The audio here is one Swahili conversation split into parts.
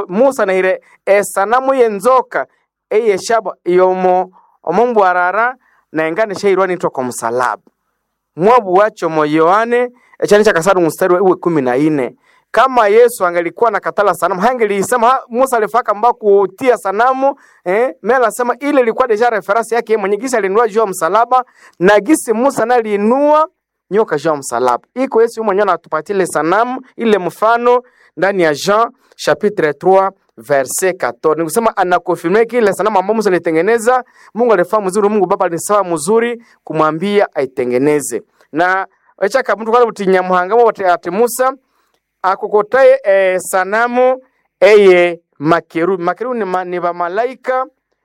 musa nahire esanamu yenzoka eyeshaba yomo omombwarara naengane shairwa nitwa kwa msalaba mwabu wacho mo yohane echani cha kasadu mstari wa kumi na ine kama yesu angelikuwa na katala sanamu hangeliisema ha, musa alifaka mba kutia sanamu eh, mela asema ile ilikuwa deja reference yake yeye mwenye gisi alinua juu ya msalaba na gisi musa naliinua nyoka juu ya msalaba iko yesu mwenyewe anatupatia ile sanamu ile mfano ndani ya jean chapitre 3 verset 14 ni kusema anakonfirme kile sanamu ambayo musa alitengeneza mungu alifaa mzuri mungu baba alisawa mzuri kumwambia aitengeneze na echaka mtu kale buti nyamuhangamo bati ati musa akokotaye e, sanamu eye makerubi makerubi ni, ma, ni bamalaika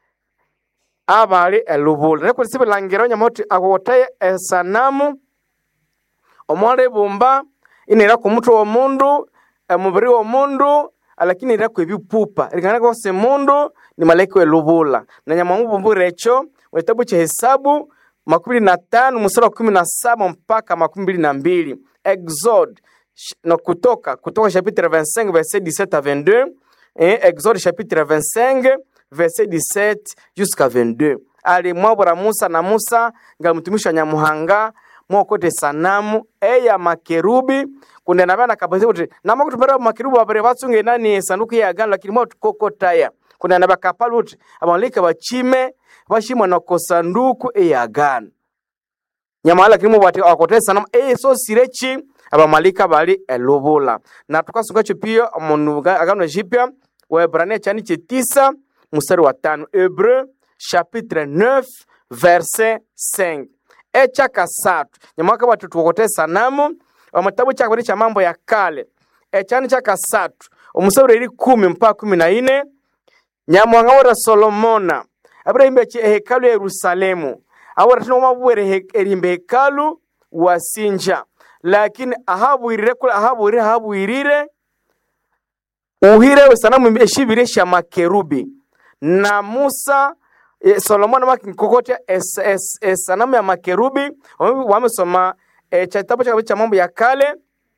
abali elubula neko sibilangira nyamoti akokotaye e, sanamu omwala ebumba inera ku mutwe w'omundu emubiri w'omundu lakini ira kwebipupa lingana kose mundu ni malaika welubula na nyamwamubumbura echo mu kitabu cha hesabu makumi na tano mstari wa kumi na saba mpaka makumi mbili na mbili exode sh- no kutoka kutoka chapitre 25 verset 17 à 22 et exode chapitre 25 verset 17 jusqu'à 22 alimwabura musa na musa nga mtumishi wa nyamuhanga mwokote sanamu eya makerubi kunde nabana kabasi kuti namakutumbera makerubi babere batsunge nani sanduku ya agano lakini mwa tukokotaya kunde naba kapali kuti abalika bachime bashimwa na kosanduku eya agano nyamala lakini mubati akote sanamu eye so sirechi abamalika bali elubula na tukasungacho pia munu agano jipya waebrania chani chetisa mstari wa tano hebreu chapitre 9 verset 5 echa kasatu nyamwaka batu tukote sanamu omutabu chakabiri cha mambo ya kale echani cha kasatu omusaburi eri kumi mpaka kumi na ine nyamwanga wora solomona abirahimba ehekalu ya yerusalemu awora tino mabwere erimba hekalu wasinja lakini ahabwirire kule ahabwirire ahabwirire uhire sanamu eshibire sha makerubi na musa e, solomoni makinkokotya es, es, es, sanamu ya makerubi Wame- wamesoma e, cha kitabu cha cha mambo ya kale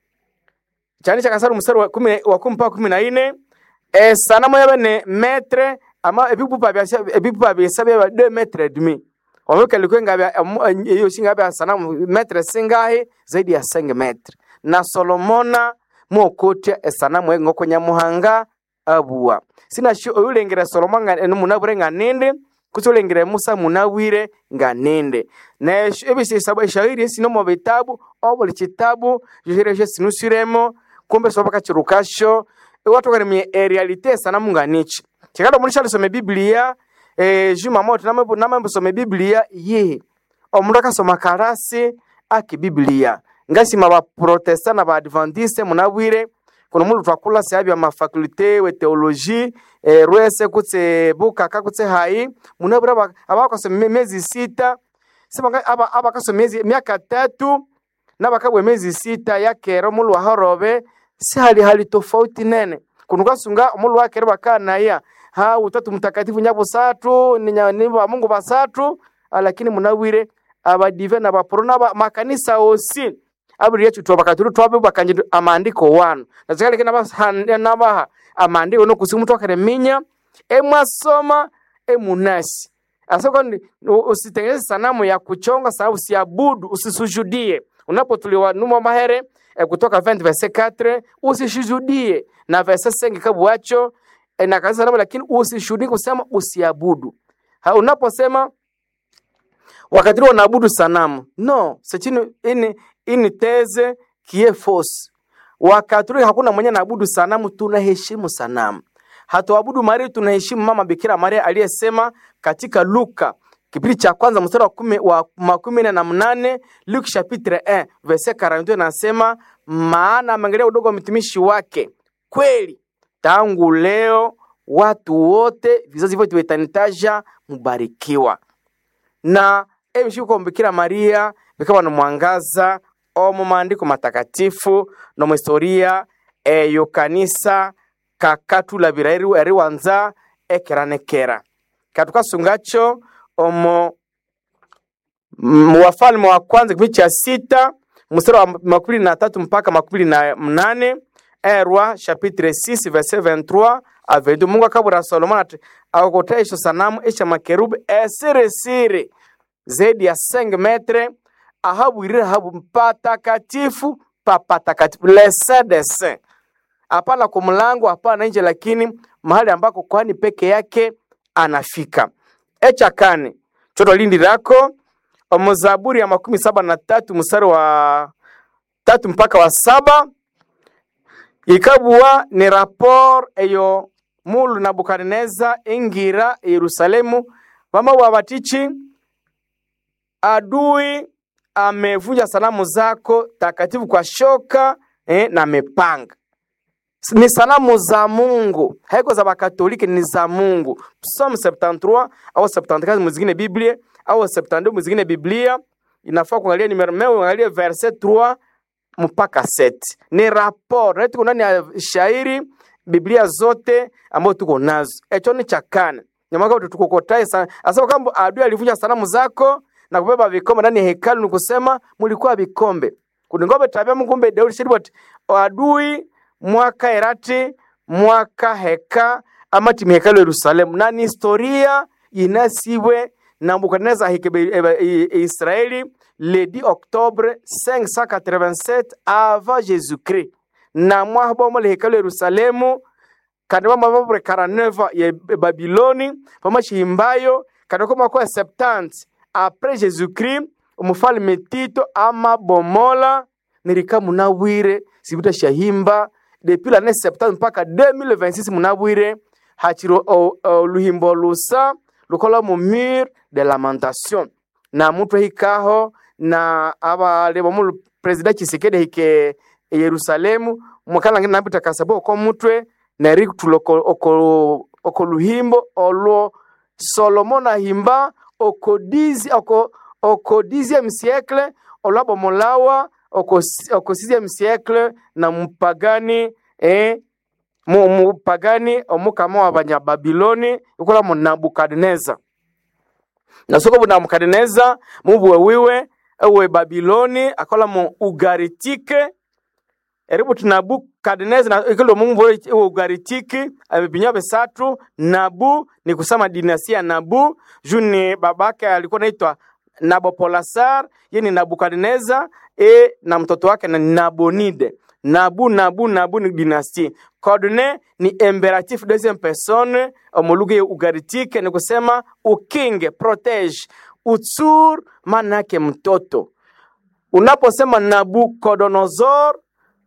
chani cha kasaru mstari wa kumi wa kumi mpaka kumi na ine e, sanamu yabe ne metre ama ebipupa bya ebipupa bya bya de metre et demi wameweka ilikuwa ngabe hiyo singa bya sanamu metre singahi zaidi ya 5 metre na solomona mwokotya esanamu engoko nyamuhanga abua sina shi oyulengera solomon nga enu munabure nga ninde kusi ulengera musa munawire nga ninde na esh- ebisisabo eshahiri esino mu bitabu obuli kitabu johire sho sinusiremo kumbe soba kachirukasho watokana realite esanamu nga nichi chikado muri shalisome biblia eh, juma moto namambusome biblia yihi omundu akasoma karasi aki biblia ngasima baprotesta na baadventiste munabwire kuno mundu twakula seabya amafakulte we teologie eh, rwese kutse bukaka kutse hayi munabwire aba- abakasoma me- miezi sita sibanga aba abakasoma miezi miaka tatu nabakabwe miezi sita yakero mulu wahorobe si hali hali tofauti nene kuno kasunga omulu wakere bakanaya ha utatu mtakatifu nyabusatu ni nya- ni ba mungu basatu ah, lakini munabwire abadive na baporo naba makanisa osi abiri yetu twabakaturu twabe bakanje amandiko wanu nazikale kina basande nabaha amandiko no kusimu twakere minya emwasoma emunasi asoko ndi u- usitengeneze sanamu ya kuchonga sababu usiabudu usisujudie unapotuliwa numa mahere eh, kutoka 20 verse 4 usisujudie na verse 5 kabuacho eh, na kanisa sanamu lakini usishuhudie kusema usiabudu ha, unaposema wakati ule wanaabudu sanamu no sechini ini ini teze kie force wakati ule hakuna mwenye anaabudu sanamu tunaheshimu sanamu hatuabudu Maria tunaheshimu mama Bikira Maria aliyesema katika Luka kipindi cha kwanza mstari wa kumi wa makumi nne na mnane Luke chapitre 1 verset 42 anasema maana ameangalia udogo wa mtumishi wake kweli tangu leo watu wote vizazi vyote vitanitaja mubarikiwa na ebishiko Bikira Maria bikaba no mwangaza omu maandiko matakatifu no mu historia eyo kanisa kakatulabira eri eri wanza ekeranekera katukasungacho omo mu wafalme wa kwanza kipindi cha sita mstari wa makumi na tatu mpaka makumi na mnane erwa chapitre 6 verset 23 avedu mungu akabura solomoni ati akokota esho sanamu esha makerubi esirisiri zaidi ya 5 metre ahabwirire habu patakatifu papatakatifu lesedese hapana kwa mlango hapana nje lakini mahali ambako kwani peke yake anafika echakani choto lindi lako omuzaburi ya makumi saba na tatu mstari wa tatu mpaka wa saba ikabuwa ni rapor eyo mulu nabukadineza ingira yerusalemu vamabwa batichi adui amevunja sanamu zako takatifu kwa shoka eh, na mipanga ni sanamu za Mungu, haiko za Bakatoliki, ni za Mungu. Psalm 73 au 74 muzingine Biblia au 72 muzingine Biblia, inafaa kuangalia numero meo, uangalie verset 3 mpaka 7. Ni rapport na tuko ndani ya shairi Biblia zote ambazo tuko nazo. Echo ni chakana. Nyamaka tutukokotae sana. Asema kwamba adui alivunja sanamu zako na kubeba vikombe ndani ya hekalu, ni kusema mulikuwa vikombe. Kuningombe tabia mkumbe Daudi shiribot adui mwaka erati mwaka heka amati mihekalu Yerusalemu na ni historia inasiwe na Nebukadneza hikebe Israeli le 10 octobre 587 avant Jésus-Christ na mwahabomo le hekalu Yerusalemu kandi bamababure 49 ya Babiloni pamashihimbayo kandi ko mwaka 70 après Jésus-Christ umufalme Tito amabomola nirika munawire sibuta shahimba depuis l'année 70 mpaka 2026 munabwire hachiro oluhimbo lusa lukola mu mur de lamentation na mutu hikaho na abaleba mu president Chisekedi hike Yerusalemu mukala ngina nabita kasabo ko mutwe na eri tuloko oko oko luhimbo olwo Solomon ahimba oko dizi oko oko dixième siècle olwabomolawa oko oko sixième siècle na mpagani eh, mu mupagani omukama wa banyababiloni ikola mu nabukadineza nasoko bu nabukadineza mubuwe wiwe ewe babiloni akola mu ugaritike eribu tunabukadineza na ikilo mumbo ewe ugaritiki abibinya besatu nabu ni kusema dinasia nabu juni babake alikuwa naitwa Nabopolasar yeye ni Nabukadneza e na mtoto wake na Nabonide. Nabu Nabu Nabu ni dynastie. Coordonne ni imperatif deuxième personne omuluga ya ugaritike ni kusema ukinge, protege. Utsur maana yake mtoto. Unaposema Nabucodonosor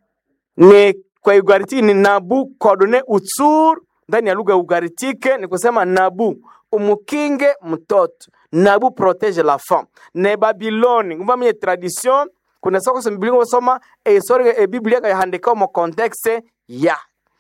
ni kwa ugaritike ni Nabucodonosor utsur ndani ya lugha ya ugaritike ni kusema Nabu umukinge mtoto nabu protege la femme ne babiloni ngumba mye tradition kuna soko so biblia ngosoma e historia e biblia ka handika mo context ya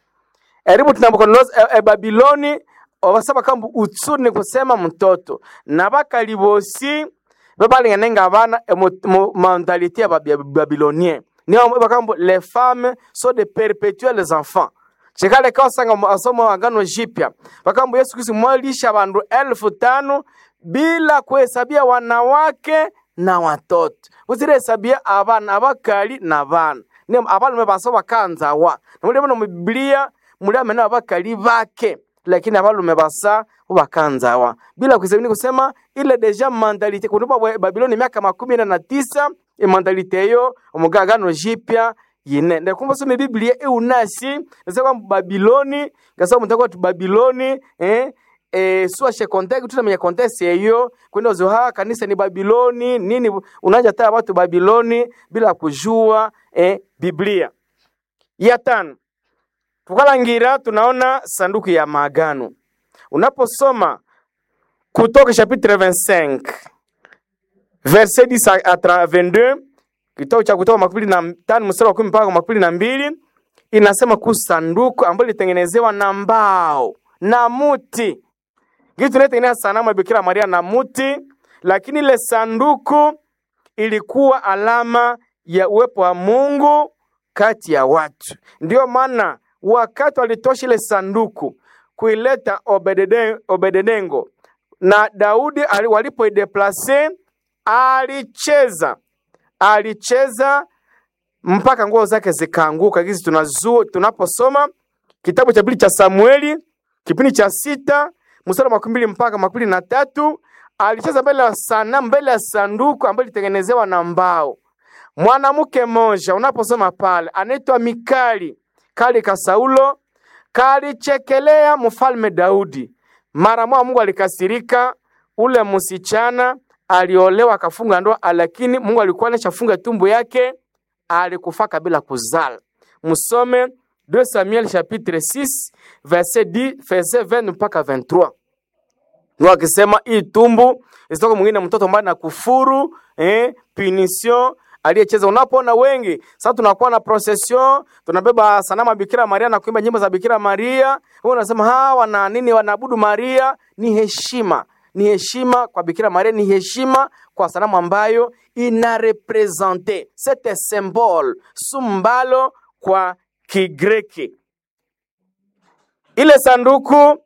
eribu tunabukonoza e, e babiloni obasaba kambu utsuri ni kusema mtoto na bakalibosi babalinganenga abana e mentalite ya babilonien niyo bakambu les femmes sont de perpétuels enfants chikale kawasanga asomo agano jipya bakambu yesu kristu mwalisha bandu elfu tano bila kuhesabia wanawake na watoto usirehesabia abana abakali na bana ni abalume baso bakanzawa namuli muno mubibilia muli amene abakali bake lakini abalume basa bakanzawa bila kuhesabia ni kusema ile deja mandalite kundipa babiloni miaka makumi ine na tisa imandalite eyo omugagano jipya yine ndakumva some biblia eunasi nasa kwamba babiloni ngasa mutaka watu babiloni eh eh suashe context tutamenya context eyo kwenda zoha kanisa ni babiloni nini unaja taya watu babiloni bila kujua eh biblia ya tano tukalangira tunaona sanduku ya maagano unaposoma kutoka chapitre 25 verset 10 à 22 kitabu cha Kutoka makumi na tano mstari wa kumi mpaka makumi na mbili inasema kuhusu sanduku ambalo lilitengenezewa na mbao na muti. Kitu tunaitengeneza sanamu ya Bikira Maria na muti, lakini ile sanduku ilikuwa alama ya uwepo wa Mungu kati ya watu. Ndiyo maana wakati walitosha ile sanduku kuileta Obededengo na Daudi walipoideplase, alicheza alicheza mpaka nguo zake zikaanguka. Hizi tunazua tunaposoma kitabu cha pili cha Samueli kipindi cha sita mstari wa makumi mbili mpaka makumi mbili na tatu alicheza mbele ya sanamu, mbele ya sanduku ambayo ilitengenezewa na mbao. Mwanamke mmoja unaposoma pale anaitwa Mikali kali ka Saulo kalichekelea mfalme Daudi. Mara moja Mungu alikasirika, ule msichana aliolewa akafunga ndoa, lakini Mungu alikuwa anashafunga tumbo yake, alikufa kabla kuzala. Msome 2 Samuel chapitre 6 verset 10 verset 20 mpaka 23. Mungu akisema hii tumbu isitoke mwingine mtoto ambaye na kufuru eh, punition aliyecheza. Unapoona wengi sasa, tunakuwa na procession, tunabeba sanamu ya Bikira Maria na kuimba nyimbo za Bikira Maria, wewe unasema hawa wana nini? Wanaabudu Maria. Ni heshima, ni heshima kwa Bikira Maria, ni heshima kwa sanamu ambayo ina represente sete symbole sumbalo kwa Kigreki. Ile sanduku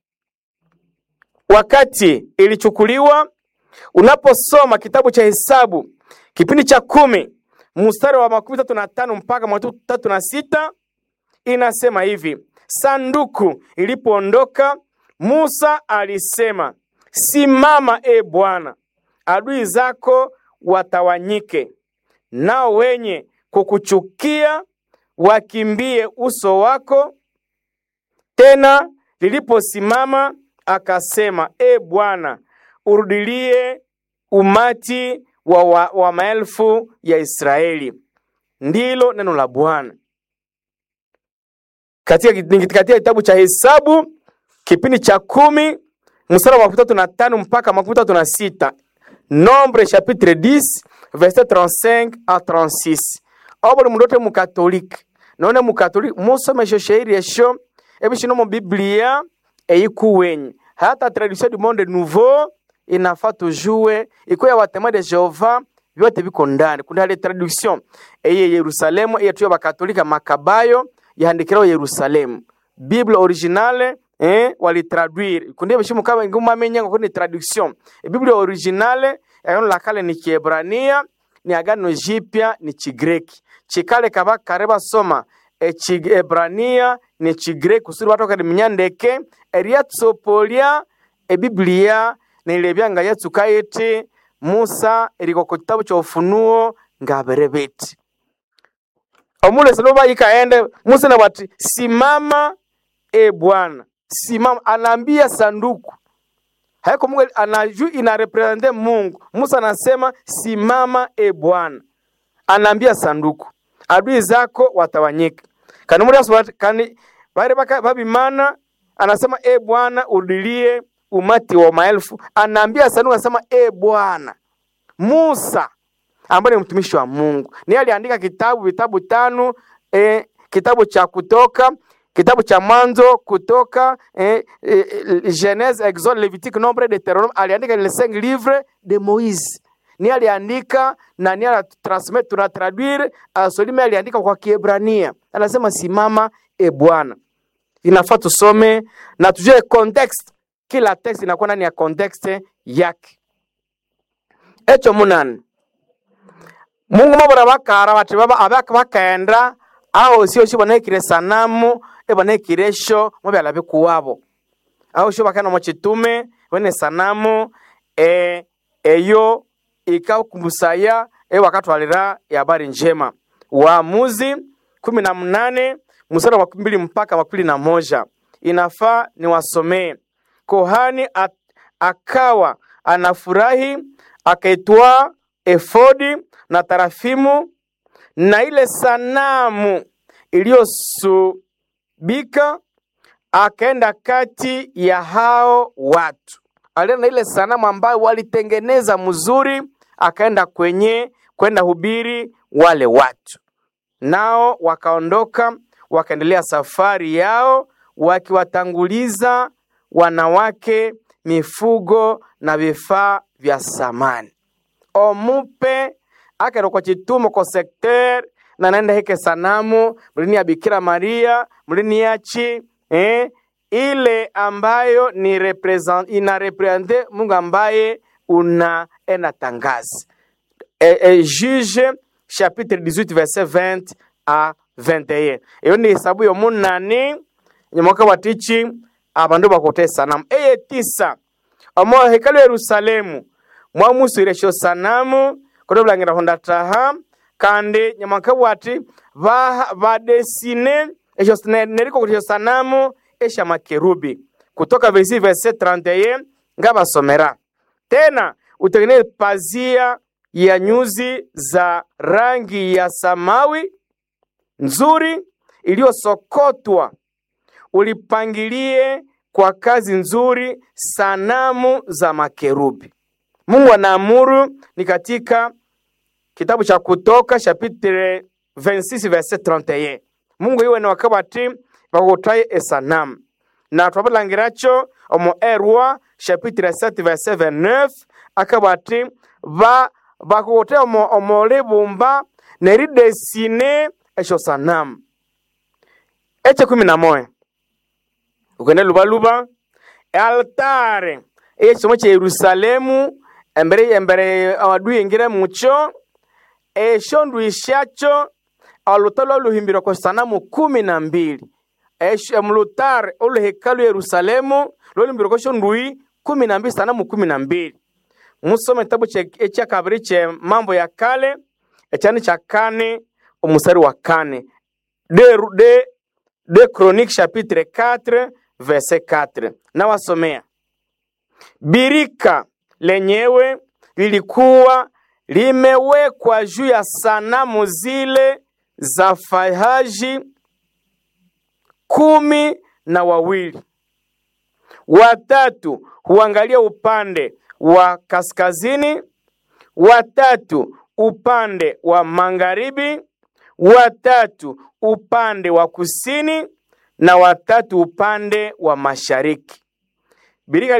wakati ilichukuliwa, unaposoma kitabu cha Hesabu kipindi cha kumi mstari wa makumi tatu na tano mpaka makumi tatu na sita inasema hivi: sanduku ilipoondoka, Musa alisema, simama e Bwana, adui zako watawanyike, nao wenye kukuchukia wakimbie uso wako. Tena liliposimama akasema, e Bwana, urudilie umati wa, wa, wa maelfu ya Israeli. Ndilo neno la Bwana katika, katika kitabu cha Hesabu kipindi cha kumi mstari wa makumi tatu na tano mpaka makumi tatu na sita Nombre chapitre 10 verset 35 a 36 obuli mundu ote mukatolike none mukatolike musome esho shairi esho ebishino mu biblia eyikuwenyi hata tradition du monde nouveau inafaa tujue iko ya watema de Jehova vyote viko ndani. Kuna ile traduction eye Yerusalemu eye tuyo bakatolika makabayo yahandikiraho Yerusalemu Bible originale eh walitraduire kundi bishimu kama nguma menya ngo ni traduction e Bible originale agano la kale ni Kiebrania ni agano jipya ni Chigreki chikale kaba kareba soma e Chiebrania ni Chigreki kusuri watu kali mnyandeke eriatsopolia e Biblia nilibyanga Yesu kayiti Musa eriko ku kitabu cha Ufunuo ngaberebeti omulesi loba ikaende Musa na bati simama e Bwana simama, anaambia sanduku haiko Mungu anaju ina represente Mungu. Musa anasema simama e Bwana, anaambia sanduku adui zako watawanyika kani muri kani bari baka babimana anasema e Bwana udilie umati wa maelfu, anaambia sanduku, anasema e Bwana. Musa ambaye ni mtumishi wa Mungu ni aliandika kitabu vitabu tano e, kitabu cha Kutoka, kitabu cha Mwanzo, Kutoka, e, e, Genese, Exode, Levitique, Nombre, Deuteronome. Aliandika les cinq livres de Moise ni aliandika na ni alitransmit tuna traduire asolime aliandika kwa Kiebrania, anasema simama e Bwana. Inafaa tusome na tujue context, kila text inakuwa ndani ya context yake. Echo munani Mungu mabora bakara bati baba abaka bakaenda aho sio sio banekire sanamu e banekire sho mubyala bikuwabo aho sho bakana mu kitume bene sanamu e eyo ikakumusaya e wakatwalira ya habari njema Waamuzi kumi na mnane mstari wa mbili mpaka wa kumi na moja inafaa ni wasomee. Kohani at, akawa anafurahi akaitwaa efodi na tarafimu na ile sanamu iliyosubika, akaenda kati ya hao watu. Alienda na ile sanamu ambayo walitengeneza mzuri, akaenda kwenye kwenda hubiri wale watu, nao wakaondoka wakaendelea safari yao, wakiwatanguliza wanawake, mifugo na vifaa vya samani omupe akero kwa chitumo kwa sekter na naenda heke sanamu mlini ya Bikira Maria mlini yachi eh, ile ambayo ni represent, ina represente Mungu ambaye unaenda tangazi e, e, Juge chapitre 18 verset 20 a 21 iyo ni hesabu yo munani nyamoka watichi abandu bakote sanamu eye tisa omo hekalu yerusalemu mwamuswire esyo sanamu kodo bulangira honda taha kandi nyamakabwa ati ba- badesine esyo ne- neriko esyo sanamu esya makerubi kutoka versi verse 31 ngabasomera tena utengeneze pazia ya nyuzi za rangi ya samawi nzuri iliyosokotwa ulipangilie kwa kazi nzuri sanamu za makerubi mungu anaamuru ni katika kitabu cha kutoka chapitre 26 verset 31 mungu iwe ni wakabati bakutaye esanamu na twabalangiracho omu erwa chapitre 7 verset 29 akabati ba bakutaye omu omu libumba neridesine esyo sanamu eche kumi na moya ukende lubaluba altare ekisomo kya yerusalemu embere embere awadui ingire mucho esyo ndui syakyo oluta lwaluhimbirwa kwa sanamu kumi na mbili Esyo- mulutare oluhekalu yerusalemu lwaluhimbirwa kwa syo ndui kumi na mbili sanamu kumi na mbili musome kitabu kye- ekyakabiri kye mambo ya kale ekyani kya kane omusari wa kane de, de, de chronique chapitre 4 verset 4 nawasomea birika lenyewe lilikuwa limewekwa juu ya sanamu zile za fahaji kumi na wawili watatu huangalia upande wa kaskazini watatu upande wa magharibi watatu upande wa kusini na watatu upande wa mashariki birika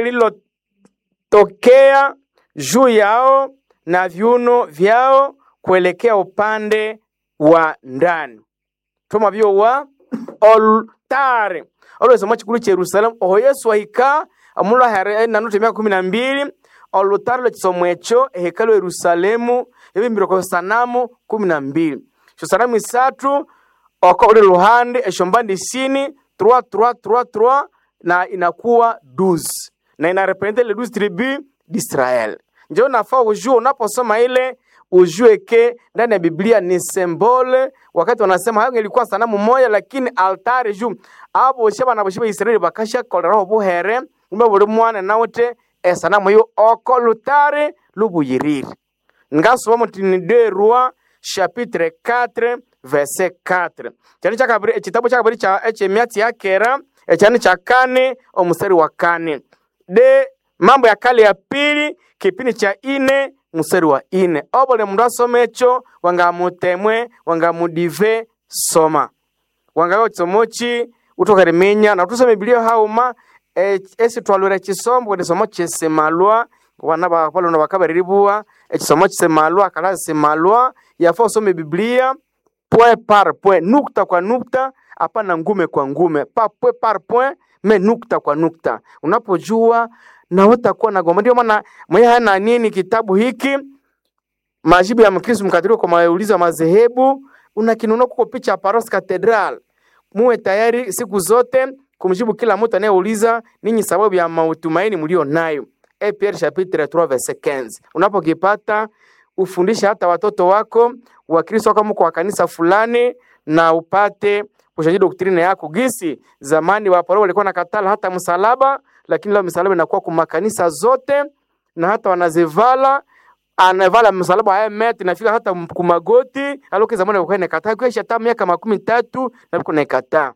lililotokea juu yao na viuno vyao kuelekea upande wa ndani toma byowa oltare olwesoma chikulu cha yerusalemu oho yesu ahika omulwa here nanuta emyaka kumi na mbili olutare lwekisomo ekyo ehekalu ya yerusalemu yabimbirwe kwa sanamu kumi na mbili esyo sanamu isatu oko uli luhande esyo mbandi isini 3 3 3 3 na inakuwa 12 na inarepresente le 12 tribu d'Israel. Ndio nafaa ujue unaposoma ile ujue ke ndani ya Biblia ni sembole, wakati wanasema hayo ilikuwa sanamu moja, lakini altare juu abo shaba na bashiba Israeli bakasha koleraho buhere umbe buli mwana nawute esanamu yo oko lutare lubuyiriri ngasoma mutini de roi chapitre 4 verset 4 cyane cyakabiri ekitabo cyakabiri cya ekyemyatsi ya kera ecyane cya kane omusari wa kane de mambo ya kale ya pili kipindi cha ine musari wa ine obole mundu asoma ekyo wangamutemwe wangamudive soma wangayo kisomoki utokariminya na tusome bibiliya hauma e- esi twalwira ekisombo kwenye kisomo kyesemalwa wana bakwalona bakabariribuwa ekisomo kisemalwa kala semalwa yafa usome biblia point par point nukta kwa nukta hapana ngume kwa ngume pa point par point me nukta kwa nukta unapojua na utakuwa nagomba ndio maana mwenye hana nini kitabu hiki majibu ya mkristo mkatoliki kwa maulizo ya madhehebu unakinunua kuko picha ya Paros Cathedral muwe tayari siku zote kumjibu kila mtu anayeuliza ninyi sababu ya matumaini mlio nayo. E Pierre chapitre 3 verset 15. Unapokipata ufundishe hata watoto wako Wakristo kama kwa kanisa fulani, na upate kushajidi doktrine yako. Gisi zamani wa Paulo walikuwa nakatala hata msalaba, lakini leo msalaba inakuwa kwa makanisa zote na hata wanazivala anavala msalaba haya meti nafika hata m- kumagoti aloke zamani walikuwa inakataa kwa hata miaka makumi tatu na biko naikataa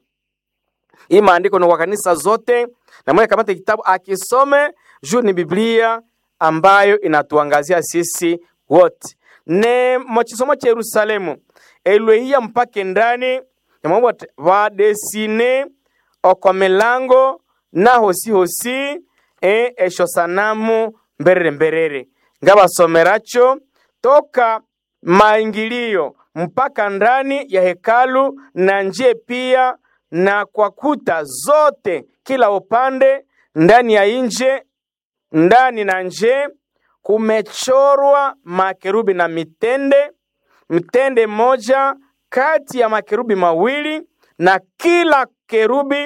hii maandiko ni kwa kanisa zote na mwenye kamata kitabu akisome juu ni Biblia ambayo inatuangazia sisi wote ne mochisomo cha Yerusalemu elwehia mpake ndani yamwabo vadesine oko milango na hosi hosi e esho sanamu mberere mberere ngabasomeracho toka maingilio mpaka ndani ya hekalu na nje pia na kwa kuta zote kila upande ndani ya nje ndani na nje kumechorwa makerubi na mitende mtende moja kati ya makerubi mawili na kila kerubi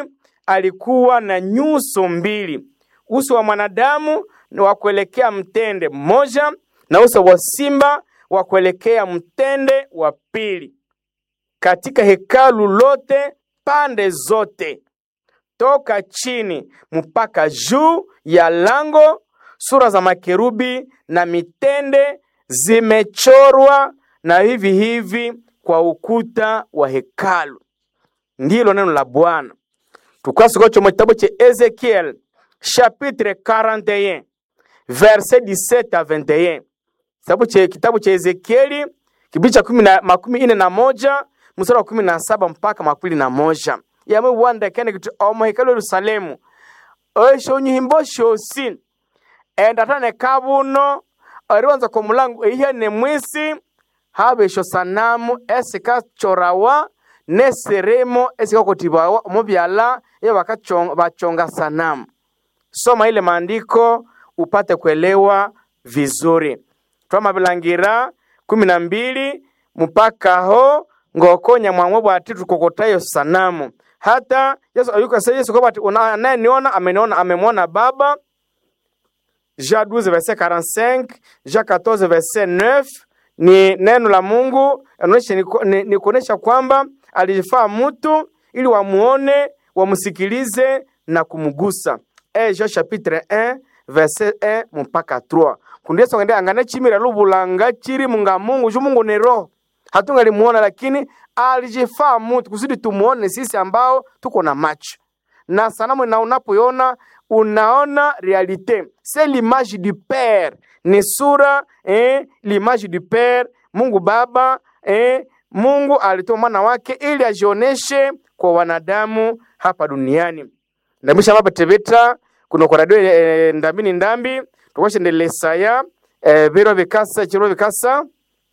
alikuwa na nyuso mbili, uso wa mwanadamu ni wa kuelekea mtende mmoja na uso wa simba wa kuelekea mtende wa pili. Katika hekalu lote pande zote toka chini mpaka juu ya lango, sura za makerubi na mitende zimechorwa na hivi hivi kwa ukuta wa hekalu. Ndilo neno la Bwana. Tukasikocho mu kitabu cha Ezekiel chapitre 41 verset 17 à 21. Kitabu cha kitabu cha Ezekieli kipindi cha kumi na makumi ine na moja mstari wa kumi na saba mpaka makumi na moja yamwe wanda kene kitu omo hekalu Yerusalemu esho nyimbo shosi enda tane kabuno ariwanza kwa mulango ihe ne mwisi habe esho sanamu esika chorawa neseremo esika kotibawa omubyala iyo bakachonga bachonga sanamu soma ile maandiko upate kuelewa vizuri twamabilangira kumi na mbili mpaka ho ngokonya mwamwe bwati tukokotayo sanamu hata yesu ayukase yesu kwamba anayeniona ameniona amemwona baba Jean 12 verset 45 Jean 14 verset 9 ni neno la Mungu inaonyesha ni, ni, ni kuonesha kwamba alijifaa mtu ili wamuone wamsikilize na kumgusa e Jean chapitre 1 verset 1 mpaka 3 kundi Yesu ngende angana chimira lubulanga chiri munga Mungu ju Mungu ni roho hatungalimuona lakini alijifaa mtu kusudi tumuone sisi ambao tuko na macho na sanamu na unapoiona unaona realite c'est l'image du père ni sura eh, l'image du père Mungu Baba eh, Mungu alitoa mwana wake ili ajioneshe kwa wanadamu hapa duniani ndamisha mapa tebeta kuno kwa radio eh, ndambini ndambi tukwashendelesaya eh, biro bikasa chiro bikasa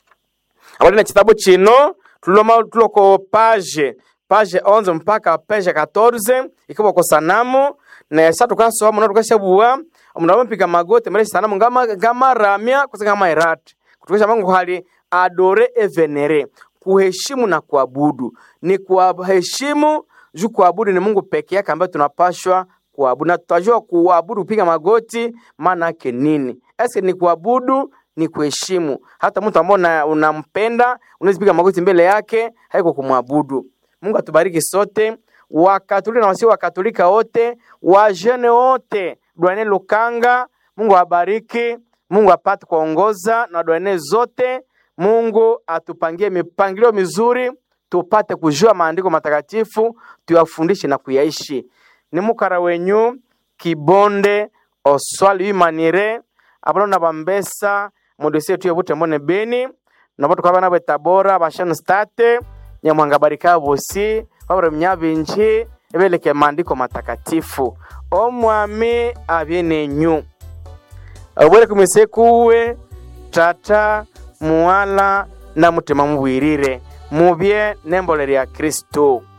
abali na kitabu chino tuloma tuloko page page 11 mpaka page 14 ikiwa kwa sanamu na sasa tukasoma na tukashabua omundu amapiga magoti mbele sanamu ngama ngama ramya kusanga kama irati kutukisha mangu hali adore et venere kuheshimu na kuabudu ni kuheshimu juu kuabudu ni Mungu peke yake ambaye tunapashwa kuabudu na tutajua kuabudu kupiga magoti maana yake nini eske ni kuabudu ni kuheshimu hata mtu ambaye unampenda unaweza piga magoti mbele yake haiko kumwabudu Mungu atubariki sote wakatolika na wasio wakatolika wote wajene wote dwane Lukanga Mungu abariki Mungu apate kuongoza na dwane zote Mungu atupangie mipangilio mizuri tupate kujua maandiko matakatifu tuyafundishe na kuyaishi ni mukara wenyu kibonde oswali imanire abalo na bambesa mudosie tuye bute mbone beni nabo tukaba nabo tabora bashano state nyamwanga barika bosi babura mnyabinji ebeleke maandiko matakatifu omwami abyenenyu obwere kumise kuwe tata muwala na mutima mubwirire mubye nembole lya kristo